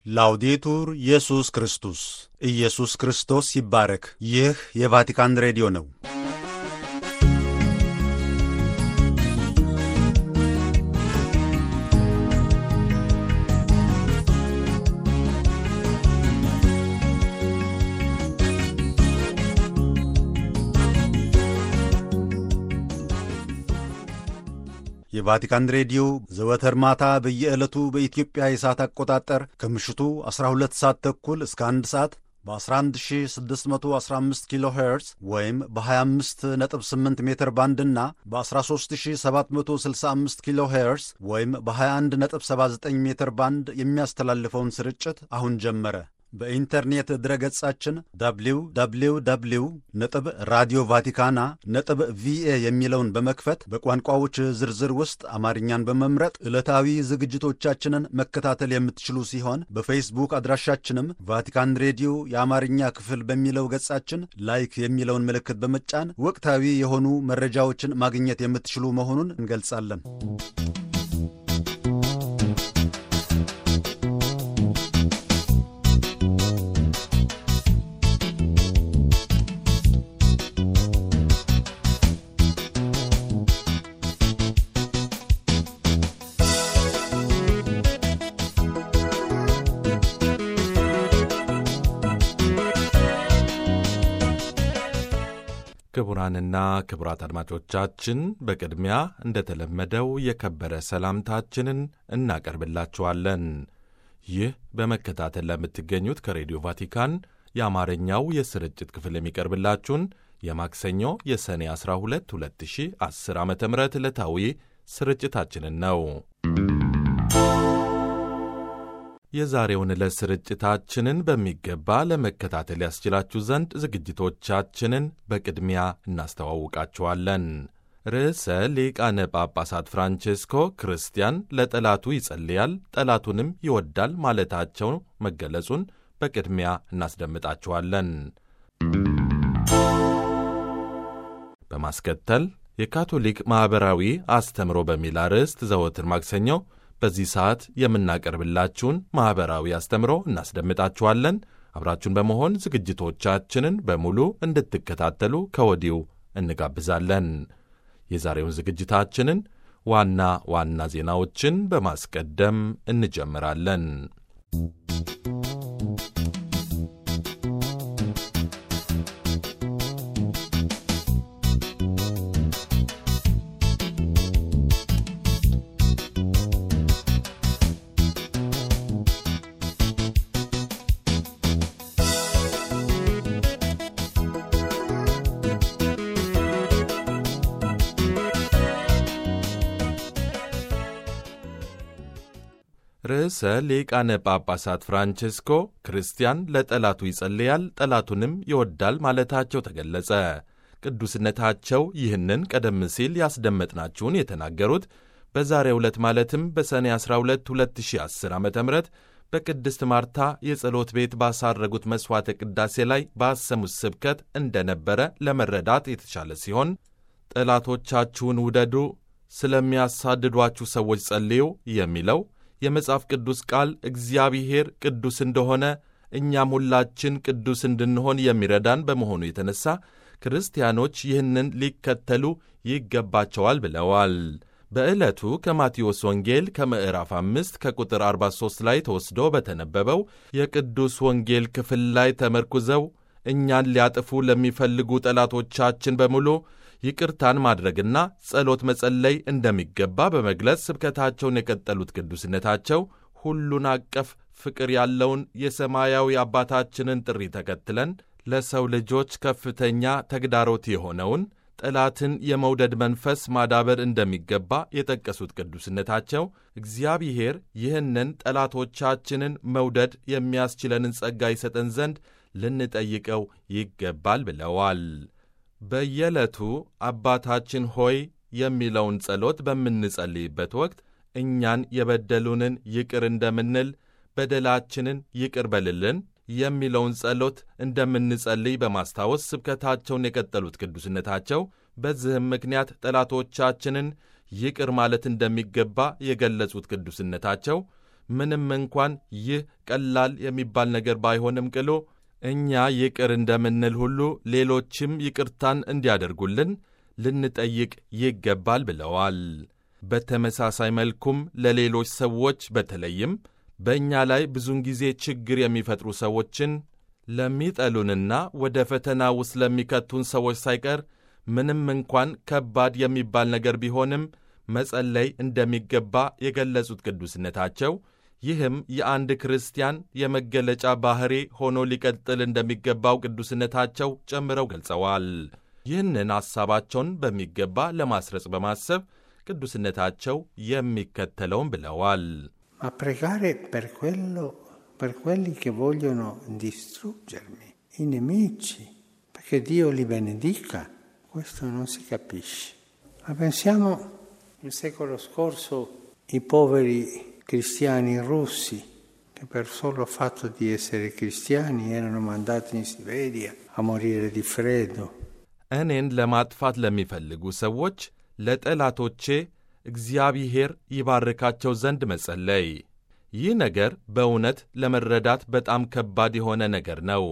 ላውዴቱር ኢየሱስ ክርስቶስ ኢየሱስ ክርስቶስ ይባረክ። ይህ የቫቲካን ሬዲዮ ነው። የቫቲካን ሬዲዮ ዘወትር ማታ በየዕለቱ በኢትዮጵያ የሰዓት አቆጣጠር ከምሽቱ 12 ሰዓት ተኩል እስከ 1 ሰዓት በ11615 ኪሎ ሄርዝ ወይም በ258 ሜትር ባንድ እና በ13765 ኪሎ ሄርዝ ወይም በ2179 ሜትር ባንድ የሚያስተላልፈውን ስርጭት አሁን ጀመረ። በኢንተርኔት ድረገጻችን www ነጥብ ራዲዮ ቫቲካና ነጥብ ቪኤ የሚለውን በመክፈት በቋንቋዎች ዝርዝር ውስጥ አማርኛን በመምረጥ ዕለታዊ ዝግጅቶቻችንን መከታተል የምትችሉ ሲሆን በፌስቡክ አድራሻችንም ቫቲካን ሬዲዮ የአማርኛ ክፍል በሚለው ገጻችን ላይክ የሚለውን ምልክት በመጫን ወቅታዊ የሆኑ መረጃዎችን ማግኘት የምትችሉ መሆኑን እንገልጻለን። ክቡራንና ክቡራት አድማጮቻችን በቅድሚያ እንደተለመደው የከበረ ሰላምታችንን እናቀርብላችኋለን። ይህ በመከታተል ለምትገኙት ከሬዲዮ ቫቲካን የአማርኛው የስርጭት ክፍል የሚቀርብላችሁን የማክሰኞ የሰኔ 12 2010 ዓ ም ዕለታዊ ስርጭታችንን ነው። የዛሬውን ዕለት ስርጭታችንን በሚገባ ለመከታተል ያስችላችሁ ዘንድ ዝግጅቶቻችንን በቅድሚያ እናስተዋውቃችኋለን። ርዕሰ ሊቃነ ጳጳሳት ፍራንቼስኮ ክርስቲያን ለጠላቱ ይጸልያል፣ ጠላቱንም ይወዳል ማለታቸው መገለጹን በቅድሚያ እናስደምጣችኋለን። በማስከተል የካቶሊክ ማኅበራዊ አስተምሮ በሚል አርዕስት ዘወትር ማክሰኞ በዚህ ሰዓት የምናቀርብላችሁን ማኅበራዊ አስተምሮ እናስደምጣችኋለን። አብራችሁን በመሆን ዝግጅቶቻችንን በሙሉ እንድትከታተሉ ከወዲሁ እንጋብዛለን። የዛሬውን ዝግጅታችንን ዋና ዋና ዜናዎችን በማስቀደም እንጀምራለን። ርዕሰ ሊቃነ ጳጳሳት ፍራንቼስኮ ክርስቲያን ለጠላቱ ይጸልያል ጠላቱንም ይወዳል ማለታቸው ተገለጸ። ቅዱስነታቸው ይህንን ቀደም ሲል ያስደመጥናችሁን የተናገሩት በዛሬው ዕለት ማለትም በሰኔ 12 2010 ዓ ም በቅድስት ማርታ የጸሎት ቤት ባሳረጉት መሥዋዕተ ቅዳሴ ላይ ባሰሙት ስብከት እንደነበረ ለመረዳት የተቻለ ሲሆን ጠላቶቻችሁን ውደዱ፣ ስለሚያሳድዷችሁ ሰዎች ጸልዩ የሚለው የመጽሐፍ ቅዱስ ቃል እግዚአብሔር ቅዱስ እንደሆነ እኛም ሁላችን ቅዱስ እንድንሆን የሚረዳን በመሆኑ የተነሳ ክርስቲያኖች ይህንን ሊከተሉ ይገባቸዋል ብለዋል። በዕለቱ ከማቴዎስ ወንጌል ከምዕራፍ አምስት ከቁጥር 43 ላይ ተወስዶ በተነበበው የቅዱስ ወንጌል ክፍል ላይ ተመርኩዘው እኛን ሊያጥፉ ለሚፈልጉ ጠላቶቻችን በሙሉ ይቅርታን ማድረግና ጸሎት መጸለይ እንደሚገባ በመግለጽ ስብከታቸውን የቀጠሉት ቅዱስነታቸው ሁሉን አቀፍ ፍቅር ያለውን የሰማያዊ አባታችንን ጥሪ ተከትለን ለሰው ልጆች ከፍተኛ ተግዳሮት የሆነውን ጠላትን የመውደድ መንፈስ ማዳበር እንደሚገባ የጠቀሱት ቅዱስነታቸው እግዚአብሔር ይህንን ጠላቶቻችንን መውደድ የሚያስችለንን ጸጋ ይሰጠን ዘንድ ልንጠይቀው ይገባል ብለዋል። በየዕለቱ አባታችን ሆይ የሚለውን ጸሎት በምንጸልይበት ወቅት እኛን የበደሉንን ይቅር እንደምንል በደላችንን ይቅር በልልን የሚለውን ጸሎት እንደምንጸልይ በማስታወስ ስብከታቸውን የቀጠሉት ቅዱስነታቸው በዚህም ምክንያት ጠላቶቻችንን ይቅር ማለት እንደሚገባ የገለጹት ቅዱስነታቸው ምንም እንኳን ይህ ቀላል የሚባል ነገር ባይሆንም ቅሉ እኛ ይቅር እንደምንል ሁሉ ሌሎችም ይቅርታን እንዲያደርጉልን ልንጠይቅ ይገባል ብለዋል። በተመሳሳይ መልኩም ለሌሎች ሰዎች በተለይም በእኛ ላይ ብዙውን ጊዜ ችግር የሚፈጥሩ ሰዎችን ለሚጠሉንና ወደ ፈተና ውስጥ ለሚከቱን ሰዎች ሳይቀር ምንም እንኳን ከባድ የሚባል ነገር ቢሆንም መጸለይ እንደሚገባ የገለጹት ቅዱስነታቸው ይህም የአንድ ክርስቲያን የመገለጫ ባሕሪ ሆኖ ሊቀጥል እንደሚገባው ቅዱስነታቸው ጨምረው ገልጸዋል። ይህንን ሐሳባቸውን በሚገባ ለማስረጽ በማሰብ ቅዱስነታቸው የሚከተለውን ብለዋል። ma pregare per quello, per quelli che vogliono distruggermi, i nemici, perché Dio li benedica, questo non si capisce. Ma pensiamo il secolo scorso i poveri cristiani russi che per solo fatto di essere cristiani erano mandati in Siberia a morire di freddo. እኔን ለማጥፋት ለሚፈልጉ ሰዎች ለጠላቶቼ እግዚአብሔር ይባርካቸው ዘንድ መጸለይ። ይህ ነገር በእውነት ለመረዳት በጣም ከባድ የሆነ ነገር ነው።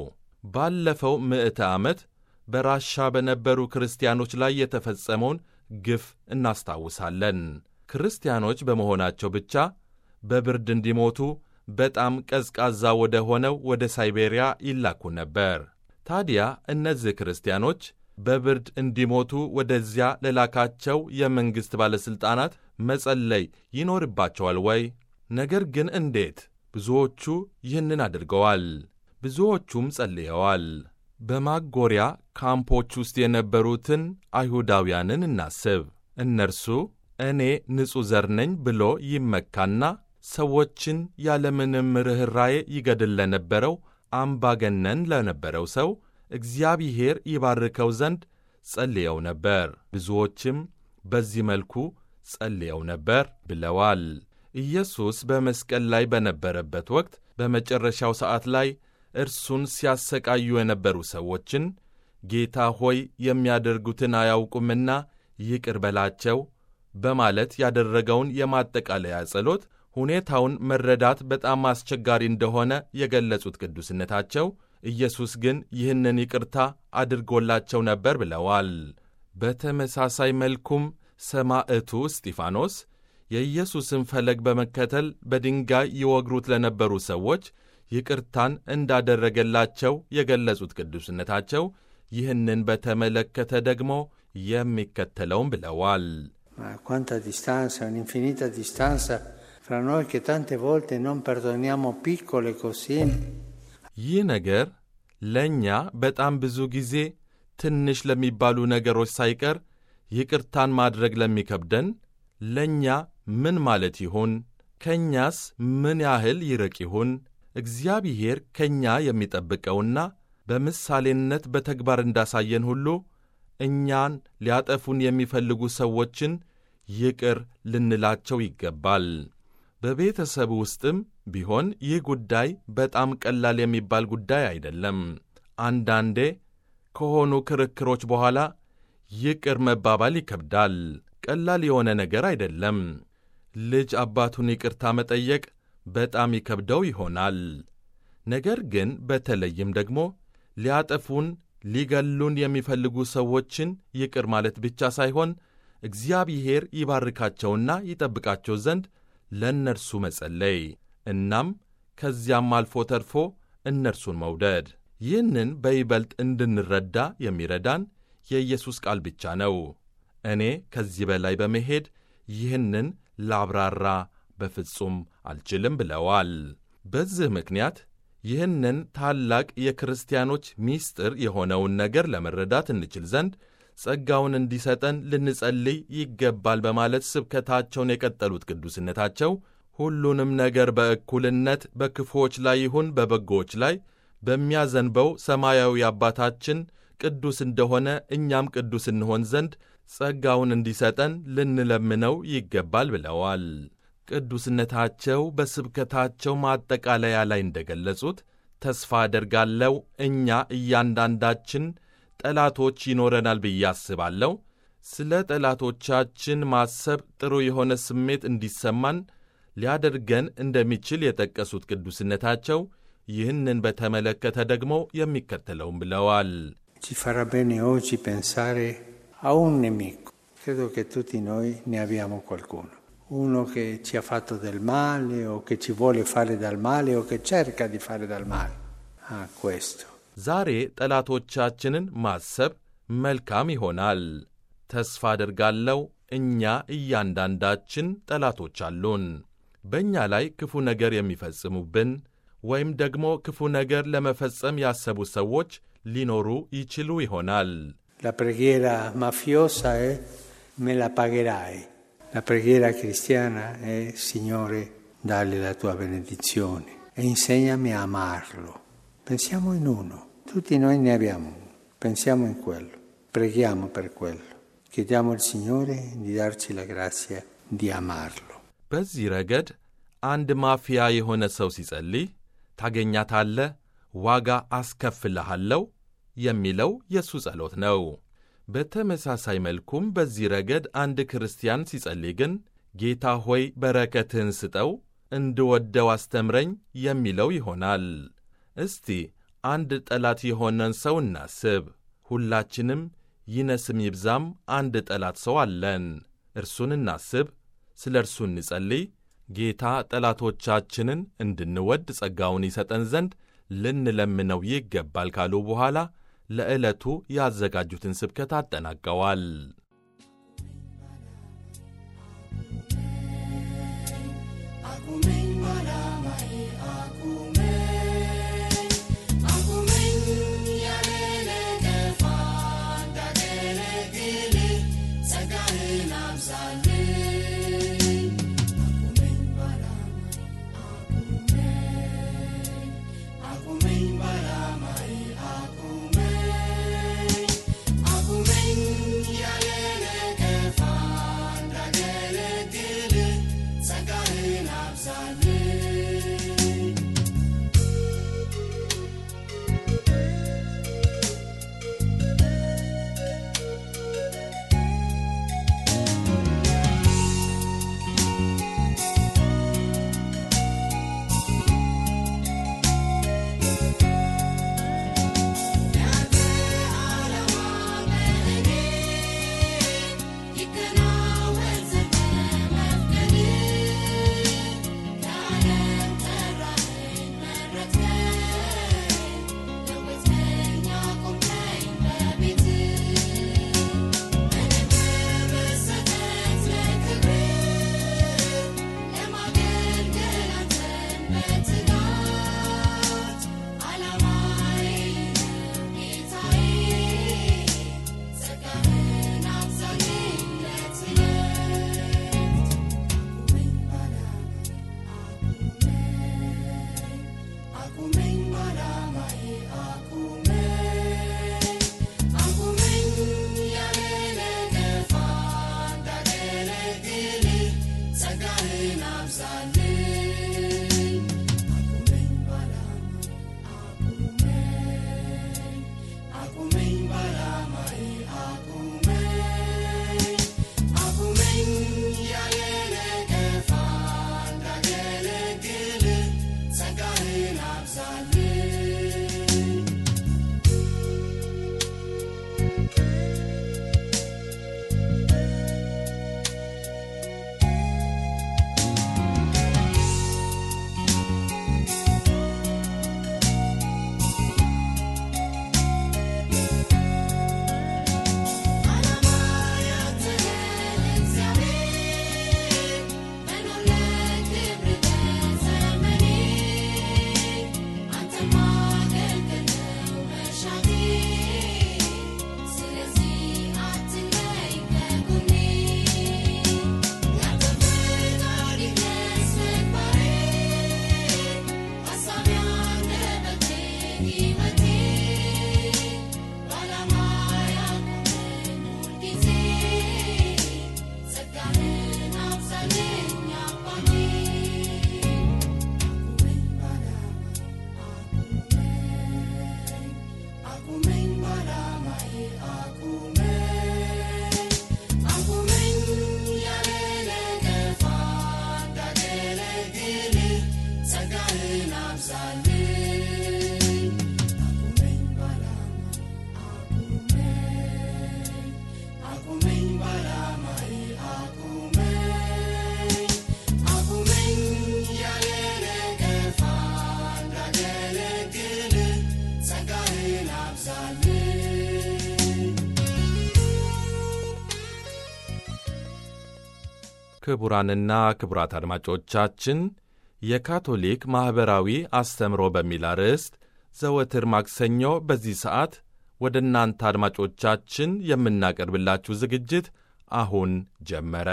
ባለፈው ምዕተ ዓመት በራሻ በነበሩ ክርስቲያኖች ላይ የተፈጸመውን ግፍ እናስታውሳለን። ክርስቲያኖች በመሆናቸው ብቻ በብርድ እንዲሞቱ በጣም ቀዝቃዛ ወደ ሆነው ወደ ሳይቤሪያ ይላኩ ነበር። ታዲያ እነዚህ ክርስቲያኖች በብርድ እንዲሞቱ ወደዚያ ለላካቸው የመንግሥት ባለሥልጣናት መጸለይ ይኖርባቸዋል ወይ? ነገር ግን እንዴት? ብዙዎቹ ይህንን አድርገዋል። ብዙዎቹም ጸልየዋል። በማጎሪያ ካምፖች ውስጥ የነበሩትን አይሁዳውያንን እናስብ። እነርሱ እኔ ንጹሕ ዘር ነኝ ብሎ ይመካና ሰዎችን ያለምንም ርኅራዬ ይገድል ለነበረው አምባገነን ለነበረው ሰው እግዚአብሔር ይባርከው ዘንድ ጸልየው ነበር። ብዙዎችም በዚህ መልኩ ጸልየው ነበር ብለዋል። ኢየሱስ በመስቀል ላይ በነበረበት ወቅት በመጨረሻው ሰዓት ላይ እርሱን ሲያሰቃዩ የነበሩ ሰዎችን ጌታ ሆይ የሚያደርጉትን አያውቁምና ይቅር በላቸው በማለት ያደረገውን የማጠቃለያ ጸሎት ሁኔታውን መረዳት በጣም አስቸጋሪ እንደሆነ የገለጹት ቅዱስነታቸው ኢየሱስ ግን ይህንን ይቅርታ አድርጎላቸው ነበር ብለዋል። በተመሳሳይ መልኩም ሰማዕቱ እስጢፋኖስ የኢየሱስን ፈለግ በመከተል በድንጋይ ይወግሩት ለነበሩ ሰዎች ይቅርታን እንዳደረገላቸው የገለጹት ቅዱስነታቸው ይህንን በተመለከተ ደግሞ የሚከተለውን ብለዋል። Ma quanta distanza, un'infinita distanza fra noi che tante volte non perdoniamo piccole cosine. ይህ ነገር ለእኛ በጣም ብዙ ጊዜ ትንሽ ለሚባሉ ነገሮች ሳይቀር ይቅርታን ማድረግ ለሚከብደን ለእኛ ምን ማለት ይሆን? ከእኛስ ምን ያህል ይርቅ ይሆን? እግዚአብሔር ከእኛ የሚጠብቀውና በምሳሌነት በተግባር እንዳሳየን ሁሉ እኛን ሊያጠፉን የሚፈልጉ ሰዎችን ይቅር ልንላቸው ይገባል። በቤተሰብ ውስጥም ቢሆን ይህ ጉዳይ በጣም ቀላል የሚባል ጉዳይ አይደለም። አንዳንዴ ከሆኑ ክርክሮች በኋላ ይቅር መባባል ይከብዳል። ቀላል የሆነ ነገር አይደለም። ልጅ አባቱን ይቅርታ መጠየቅ በጣም ይከብደው ይሆናል። ነገር ግን በተለይም ደግሞ ሊያጠፉን ሊገሉን የሚፈልጉ ሰዎችን ይቅር ማለት ብቻ ሳይሆን እግዚአብሔር ይባርካቸውና ይጠብቃቸው ዘንድ ለእነርሱ መጸለይ እናም ከዚያም አልፎ ተርፎ እነርሱን መውደድ። ይህንን በይበልጥ እንድንረዳ የሚረዳን የኢየሱስ ቃል ብቻ ነው። እኔ ከዚህ በላይ በመሄድ ይህንን ላብራራ በፍጹም አልችልም ብለዋል። በዚህ ምክንያት ይህንን ታላቅ የክርስቲያኖች ምስጢር የሆነውን ነገር ለመረዳት እንችል ዘንድ ጸጋውን እንዲሰጠን ልንጸልይ ይገባል በማለት ስብከታቸውን የቀጠሉት ቅዱስነታቸው ሁሉንም ነገር በእኩልነት በክፉዎች ላይ ይሁን በበጎዎች ላይ በሚያዘንበው ሰማያዊ አባታችን ቅዱስ እንደሆነ እኛም ቅዱስ እንሆን ዘንድ ጸጋውን እንዲሰጠን ልንለምነው ይገባል ብለዋል። ቅዱስነታቸው በስብከታቸው ማጠቃለያ ላይ እንደገለጹት ተስፋ አደርጋለሁ እኛ እያንዳንዳችን ጠላቶች ይኖረናል ብዬ አስባለሁ። ስለ ጠላቶቻችን ማሰብ ጥሩ የሆነ ስሜት እንዲሰማን ሊያደርገን እንደሚችል የጠቀሱት ቅዱስነታቸው ይህንን በተመለከተ ደግሞ የሚከተለውም ብለዋል። Ci farà bene oggi pensare a un nemico. Credo che tutti noi ne abbiamo qualcuno. Uno che ci ha fatto del male o che ci vuole fare del male o che cerca di fare del male. Ah, questo. ዛሬ ጠላቶቻችንን ማሰብ መልካም ይሆናል። ተስፋ አደርጋለሁ እኛ እያንዳንዳችን ጠላቶች አሉን። በእኛ ላይ ክፉ ነገር የሚፈጽሙብን ወይም ደግሞ ክፉ ነገር ለመፈጸም ያሰቡ ሰዎች ሊኖሩ ይችሉ ይሆናል። La preghiera mafiosa è me la pagherai. La preghiera cristiana è Signore, dalli la tua benedizione e insegnami a amarlo. Pensiamo in uno, tutti noi ne abbiamo uno, pensiamo in quello, preghiamo per quello, chiediamo al Signore di darci la grazia di amarlo. በዚህ ረገድ አንድ ማፊያ የሆነ ሰው ሲጸልይ ታገኛታለህ፣ ዋጋ አስከፍልሃለሁ የሚለው የእሱ ጸሎት ነው። በተመሳሳይ መልኩም በዚህ ረገድ አንድ ክርስቲያን ሲጸልይ ግን ጌታ ሆይ በረከትህን ስጠው፣ እንድወደው አስተምረኝ የሚለው ይሆናል። እስቲ አንድ ጠላት የሆነን ሰው እናስብ። ሁላችንም ይነስም ይብዛም አንድ ጠላት ሰው አለን። እርሱን እናስብ፣ ስለ እርሱ እንጸልይ። ጌታ ጠላቶቻችንን እንድንወድ ጸጋውን ይሰጠን ዘንድ ልንለምነው ይገባል ካሉ በኋላ ለዕለቱ ያዘጋጁትን ስብከት አጠናቀዋል። Amen. ክቡራንና ክቡራት አድማጮቻችን የካቶሊክ ማኅበራዊ አስተምሮ በሚል አርዕስት ዘወትር ማክሰኞ በዚህ ሰዓት ወደ እናንተ አድማጮቻችን የምናቀርብላችሁ ዝግጅት አሁን ጀመረ።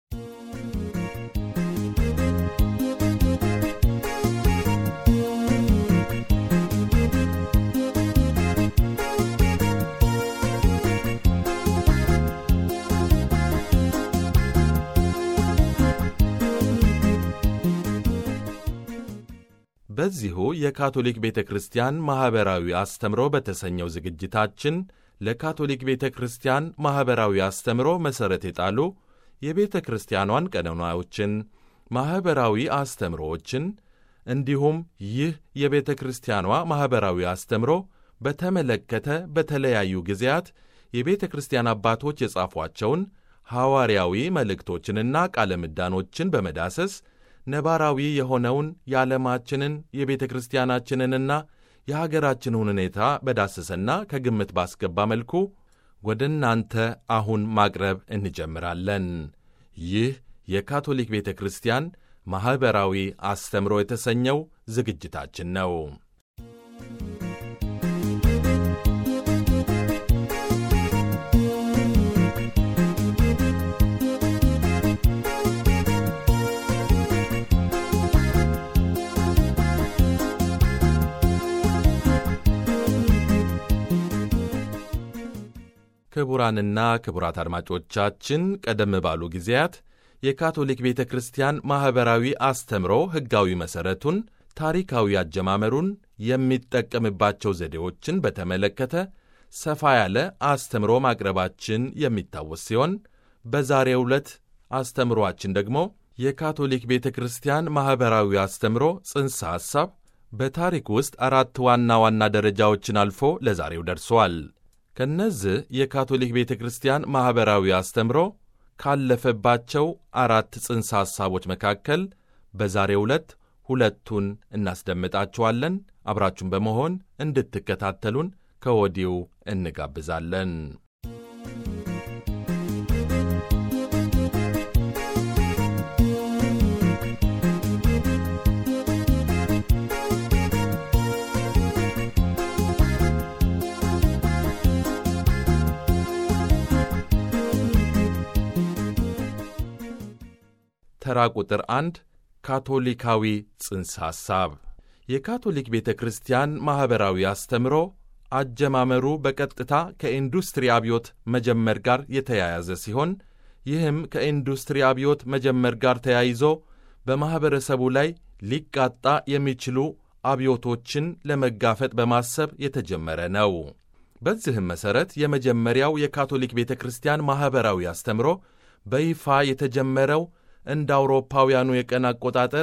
በዚሁ የካቶሊክ ቤተ ክርስቲያን ማኅበራዊ አስተምሮ በተሰኘው ዝግጅታችን ለካቶሊክ ቤተ ክርስቲያን ማኅበራዊ አስተምሮ መሠረት የጣሉ የቤተ ክርስቲያኗን ቀኖናዎችን፣ ማኅበራዊ አስተምሮዎችን እንዲሁም ይህ የቤተ ክርስቲያኗ ማኅበራዊ አስተምሮ በተመለከተ በተለያዩ ጊዜያት የቤተ ክርስቲያን አባቶች የጻፏቸውን ሐዋርያዊ መልእክቶችንና ቃለ ምዳኖችን በመዳሰስ ነባራዊ የሆነውን የዓለማችንን የቤተ ክርስቲያናችንንና የሀገራችንን ሁኔታ በዳሰሰና ከግምት ባስገባ መልኩ ወደ እናንተ አሁን ማቅረብ እንጀምራለን። ይህ የካቶሊክ ቤተ ክርስቲያን ማኅበራዊ አስተምሮ የተሰኘው ዝግጅታችን ነው። ክቡራንና ክቡራት አድማጮቻችን ቀደም ባሉ ጊዜያት የካቶሊክ ቤተ ክርስቲያን ማኅበራዊ አስተምሮ ሕጋዊ መሠረቱን፣ ታሪካዊ አጀማመሩን፣ የሚጠቀምባቸው ዘዴዎችን በተመለከተ ሰፋ ያለ አስተምሮ ማቅረባችን የሚታወስ ሲሆን በዛሬው ዕለት አስተምሮአችን ደግሞ የካቶሊክ ቤተ ክርስቲያን ማኅበራዊ አስተምሮ ጽንሰ ሐሳብ በታሪክ ውስጥ አራት ዋና ዋና ደረጃዎችን አልፎ ለዛሬው ደርሷል። ከነዚህ የካቶሊክ ቤተ ክርስቲያን ማኅበራዊ አስተምሮ ካለፈባቸው አራት ጽንሰ ሐሳቦች መካከል በዛሬው ዕለት ሁለቱን እናስደምጣችኋለን። አብራችሁን በመሆን እንድትከታተሉን ከወዲሁ እንጋብዛለን። ተራ ቁጥር አንድ ካቶሊካዊ ጽንሰ ሐሳብ የካቶሊክ ቤተ ክርስቲያን ማኅበራዊ አስተምሮ አጀማመሩ በቀጥታ ከኢንዱስትሪ አብዮት መጀመር ጋር የተያያዘ ሲሆን ይህም ከኢንዱስትሪ አብዮት መጀመር ጋር ተያይዞ በማኅበረሰቡ ላይ ሊቃጣ የሚችሉ አብዮቶችን ለመጋፈጥ በማሰብ የተጀመረ ነው። በዚህም መሠረት የመጀመሪያው የካቶሊክ ቤተ ክርስቲያን ማኅበራዊ አስተምሮ በይፋ የተጀመረው እንደ አውሮፓውያኑ የቀን አቆጣጠር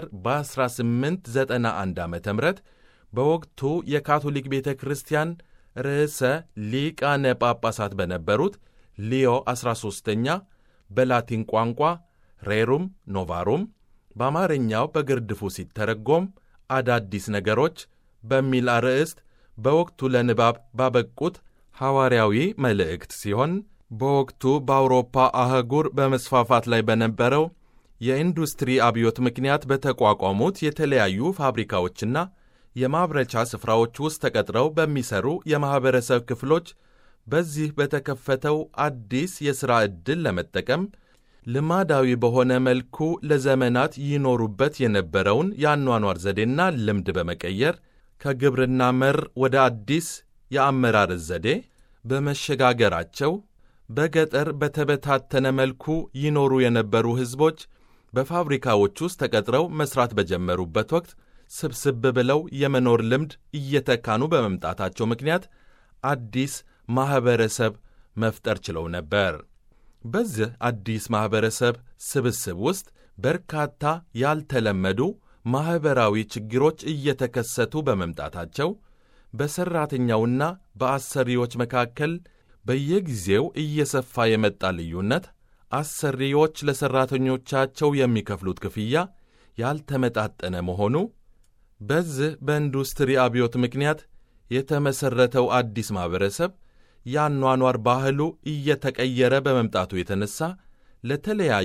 በ1891 ዓ ም በወቅቱ የካቶሊክ ቤተ ክርስቲያን ርዕሰ ሊቃነ ጳጳሳት በነበሩት ሊዮ 13ኛ በላቲን ቋንቋ ሬሩም ኖቫሩም በአማርኛው በግርድፉ ሲተረጎም አዳዲስ ነገሮች በሚል አርዕስት በወቅቱ ለንባብ ባበቁት ሐዋርያዊ መልእክት ሲሆን በወቅቱ በአውሮፓ አህጉር በመስፋፋት ላይ በነበረው የኢንዱስትሪ አብዮት ምክንያት በተቋቋሙት የተለያዩ ፋብሪካዎችና የማምረቻ ስፍራዎች ውስጥ ተቀጥረው በሚሰሩ የማኅበረሰብ ክፍሎች በዚህ በተከፈተው አዲስ የሥራ ዕድል ለመጠቀም ልማዳዊ በሆነ መልኩ ለዘመናት ይኖሩበት የነበረውን የአኗኗር ዘዴና ልምድ በመቀየር ከግብርና መር ወደ አዲስ የአመራር ዘዴ በመሸጋገራቸው በገጠር በተበታተነ መልኩ ይኖሩ የነበሩ ሕዝቦች በፋብሪካዎች ውስጥ ተቀጥረው መሥራት በጀመሩበት ወቅት ስብስብ ብለው የመኖር ልምድ እየተካኑ በመምጣታቸው ምክንያት አዲስ ማኅበረሰብ መፍጠር ችለው ነበር። በዚህ አዲስ ማኅበረሰብ ስብስብ ውስጥ በርካታ ያልተለመዱ ማኅበራዊ ችግሮች እየተከሰቱ በመምጣታቸው በሠራተኛውና በአሰሪዎች መካከል በየጊዜው እየሰፋ የመጣ ልዩነት፣ አሰሪዎች ለሠራተኞቻቸው የሚከፍሉት ክፍያ ያልተመጣጠነ መሆኑ፣ በዚህ በኢንዱስትሪ አብዮት ምክንያት የተመሠረተው አዲስ ማኅበረሰብ የአኗኗር ባህሉ እየተቀየረ በመምጣቱ የተነሳ ለተለያዩ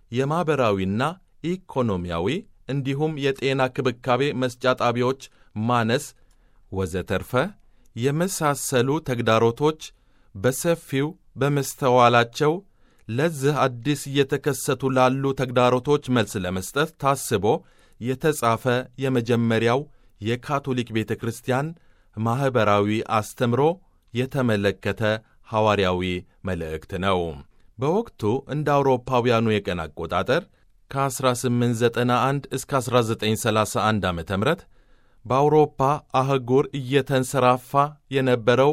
የማኅበራዊና ኢኮኖሚያዊ እንዲሁም የጤና ክብካቤ መስጫ ጣቢያዎች ማነስ ወዘተርፈ የመሳሰሉ ተግዳሮቶች በሰፊው በመስተዋላቸው ለዚህ አዲስ እየተከሰቱ ላሉ ተግዳሮቶች መልስ ለመስጠት ታስቦ የተጻፈ የመጀመሪያው የካቶሊክ ቤተ ክርስቲያን ማኅበራዊ አስተምሮ የተመለከተ ሐዋርያዊ መልእክት ነው። በወቅቱ እንደ አውሮፓውያኑ የቀን አቆጣጠር ከ1891 እስከ 1931 ዓ ም በአውሮፓ አህጉር እየተንሰራፋ የነበረው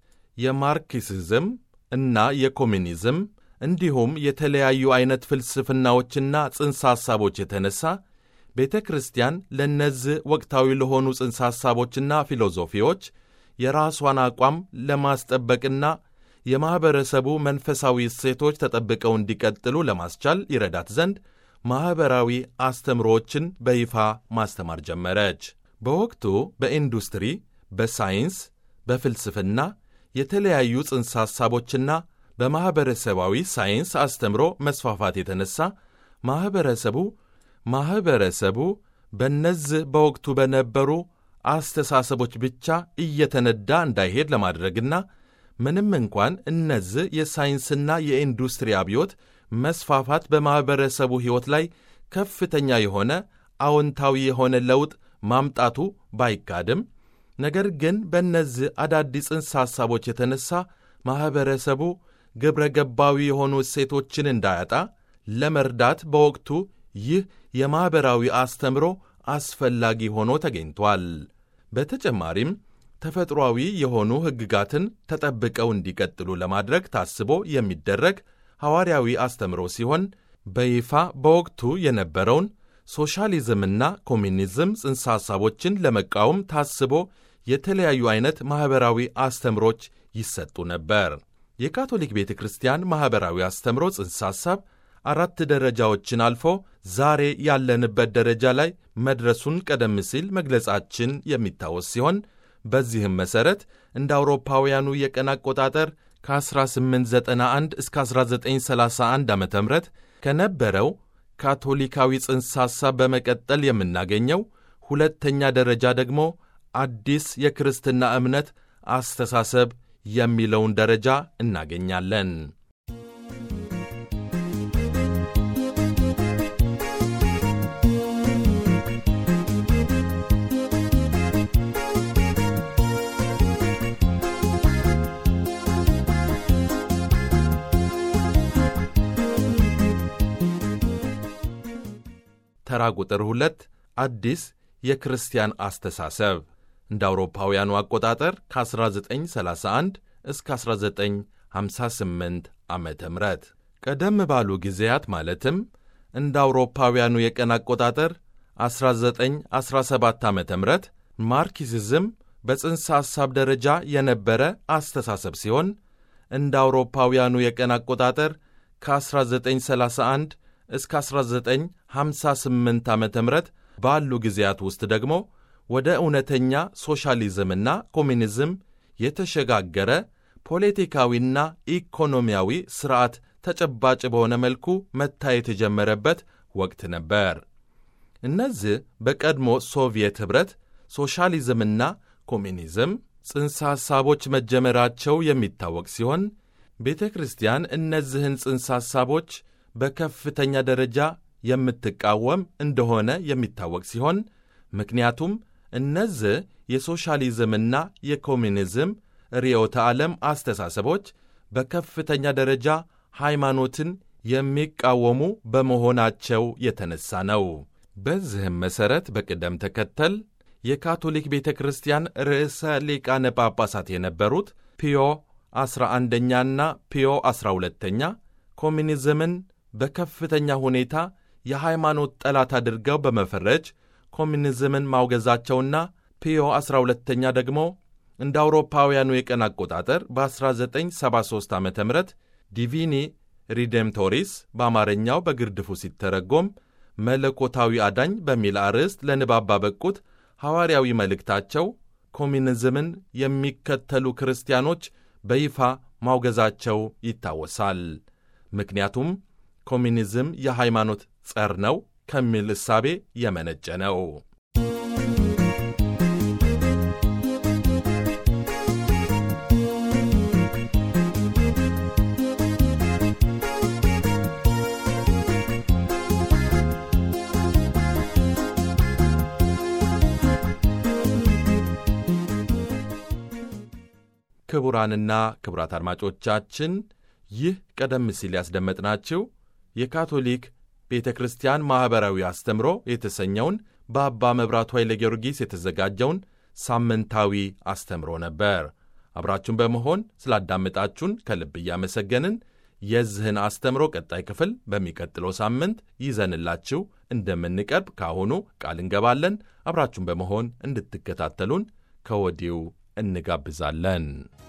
የማርክሲዝም እና የኮሚኒዝም እንዲሁም የተለያዩ ዐይነት ፍልስፍናዎችና ጽንሰ ሐሳቦች የተነሣ ቤተ ክርስቲያን ለእነዚህ ወቅታዊ ለሆኑ ጽንሰ ሐሳቦችና ፊሎዞፊዎች የራሷን አቋም ለማስጠበቅና የማኅበረሰቡ መንፈሳዊ እሴቶች ተጠብቀው እንዲቀጥሉ ለማስቻል ይረዳት ዘንድ ማኅበራዊ አስተምሮዎችን በይፋ ማስተማር ጀመረች። በወቅቱ በኢንዱስትሪ፣ በሳይንስ፣ በፍልስፍና የተለያዩ ጽንሰ ሐሳቦችና በማኅበረሰባዊ ሳይንስ አስተምሮ መስፋፋት የተነሣ ማኅበረሰቡ ማኅበረሰቡ በእነዚህ በወቅቱ በነበሩ አስተሳሰቦች ብቻ እየተነዳ እንዳይሄድ ለማድረግና ምንም እንኳን እነዚህ የሳይንስና የኢንዱስትሪ አብዮት መስፋፋት በማኅበረሰቡ ሕይወት ላይ ከፍተኛ የሆነ አዎንታዊ የሆነ ለውጥ ማምጣቱ ባይካድም ነገር ግን በእነዚህ አዳዲስ ጽንሰ ሐሳቦች የተነሣ ማኅበረሰቡ ግብረ ገባዊ የሆኑ እሴቶችን እንዳያጣ ለመርዳት በወቅቱ ይህ የማኅበራዊ አስተምሮ አስፈላጊ ሆኖ ተገኝቷል። በተጨማሪም ተፈጥሯዊ የሆኑ ሕግጋትን ተጠብቀው እንዲቀጥሉ ለማድረግ ታስቦ የሚደረግ ሐዋርያዊ አስተምሮ ሲሆን በይፋ በወቅቱ የነበረውን ሶሻሊዝምና ኮሚኒዝም ጽንሰ ሐሳቦችን ለመቃወም ታስቦ የተለያዩ ዐይነት ማኅበራዊ አስተምሮች ይሰጡ ነበር። የካቶሊክ ቤተ ክርስቲያን ማኅበራዊ አስተምሮ ጽንሰ ሐሳብ አራት ደረጃዎችን አልፎ ዛሬ ያለንበት ደረጃ ላይ መድረሱን ቀደም ሲል መግለጻችን የሚታወስ ሲሆን በዚህም መሠረት እንደ አውሮፓውያኑ የቀን አቆጣጠር ከ1891 እስከ 1931 ዓ ም ከነበረው ካቶሊካዊ ጽንሰ ሐሳብ በመቀጠል የምናገኘው ሁለተኛ ደረጃ ደግሞ አዲስ የክርስትና እምነት አስተሳሰብ የሚለውን ደረጃ እናገኛለን። ተራ ቁጥር ሁለት አዲስ የክርስቲያን አስተሳሰብ እንደ አውሮፓውያኑ አቆጣጠር ከ1931 እስከ 1958 ዓ ም ቀደም ባሉ ጊዜያት ማለትም እንደ አውሮፓውያኑ የቀን አቆጣጠር 1917 ዓ ም ማርክሲዝም በጽንሰ ሐሳብ ደረጃ የነበረ አስተሳሰብ ሲሆን እንደ አውሮፓውያኑ የቀን አቆጣጠር ከ1931 እስከ 1958 ዓ ም ባሉ ጊዜያት ውስጥ ደግሞ ወደ እውነተኛ ሶሻሊዝምና ኮሚኒዝም የተሸጋገረ ፖለቲካዊና ኢኮኖሚያዊ ሥርዓት ተጨባጭ በሆነ መልኩ መታየት የጀመረበት ወቅት ነበር። እነዚህ በቀድሞ ሶቪየት ኅብረት ሶሻሊዝምና ኮሚኒዝም ጽንሰ ሐሳቦች መጀመራቸው የሚታወቅ ሲሆን ቤተ ክርስቲያን እነዚህን ጽንሰ ሐሳቦች በከፍተኛ ደረጃ የምትቃወም እንደሆነ የሚታወቅ ሲሆን ምክንያቱም እነዚህ የሶሻሊዝምና የኮሚኒዝም ርዕዮተ ዓለም አስተሳሰቦች በከፍተኛ ደረጃ ሃይማኖትን የሚቃወሙ በመሆናቸው የተነሳ ነው። በዚህም መሠረት በቅደም ተከተል የካቶሊክ ቤተ ክርስቲያን ርዕሰ ሊቃነ ጳጳሳት የነበሩት ፒዮ ዐሥራ አንደኛና ፒዮ ዐሥራ ሁለተኛ ኮሚኒዝምን በከፍተኛ ሁኔታ የሃይማኖት ጠላት አድርገው በመፈረጅ ኮሚኒዝምን ማውገዛቸውና ፒዮ ዐሥራ ሁለተኛ ደግሞ እንደ አውሮፓውያኑ የቀን አቆጣጠር በ1973 ዓ ም ዲቪኒ ሪዴምቶሪስ በአማርኛው በግርድፉ ሲተረጎም መለኮታዊ አዳኝ በሚል አርዕስት ለንባብ ባበቁት ሐዋርያዊ መልእክታቸው ኮሚኒዝምን የሚከተሉ ክርስቲያኖች በይፋ ማውገዛቸው ይታወሳል። ምክንያቱም ኮሚኒዝም የሃይማኖት ጸር ነው ከሚል እሳቤ የመነጨ ነው። ክቡራንና ክቡራት አድማጮቻችን ይህ ቀደም ሲል ያስደመጥናችሁ የካቶሊክ ቤተ ክርስቲያን ማኅበራዊ አስተምሮ የተሰኘውን በአባ መብራቱ ኃይለ ጊዮርጊስ የተዘጋጀውን ሳምንታዊ አስተምሮ ነበር። አብራችሁን በመሆን ስላዳመጣችሁን ከልብ እያመሰገንን የዚህን አስተምሮ ቀጣይ ክፍል በሚቀጥለው ሳምንት ይዘንላችሁ እንደምንቀርብ ካሁኑ ቃል እንገባለን። አብራችሁን በመሆን እንድትከታተሉን ከወዲሁ እንጋብዛለን።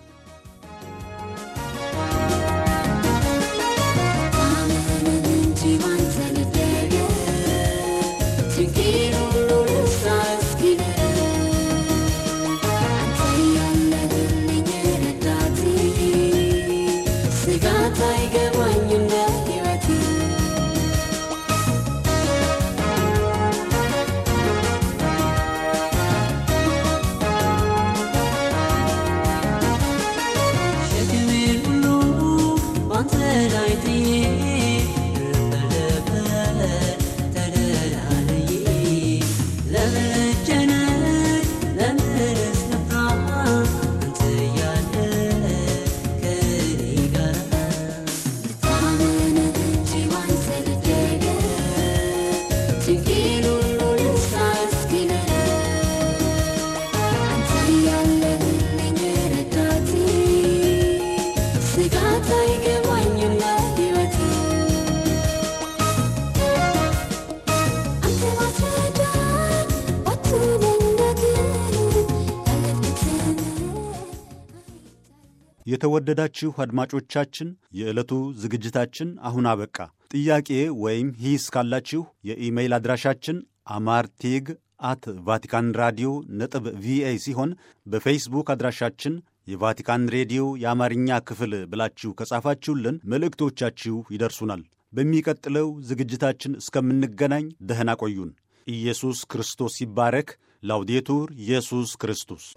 የተወደዳችሁ አድማጮቻችን የዕለቱ ዝግጅታችን አሁን አበቃ። ጥያቄ ወይም ሂስ ካላችሁ የኢሜይል አድራሻችን አማርቴግ አት ቫቲካን ራዲዮ ነጥብ ቪኦኤ ሲሆን በፌስቡክ አድራሻችን የቫቲካን ሬዲዮ የአማርኛ ክፍል ብላችሁ ከጻፋችሁልን መልእክቶቻችሁ ይደርሱናል። በሚቀጥለው ዝግጅታችን እስከምንገናኝ ደህና ቆዩን። ኢየሱስ ክርስቶስ ይባረክ። ላውዴቱር ኢየሱስ ክርስቶስ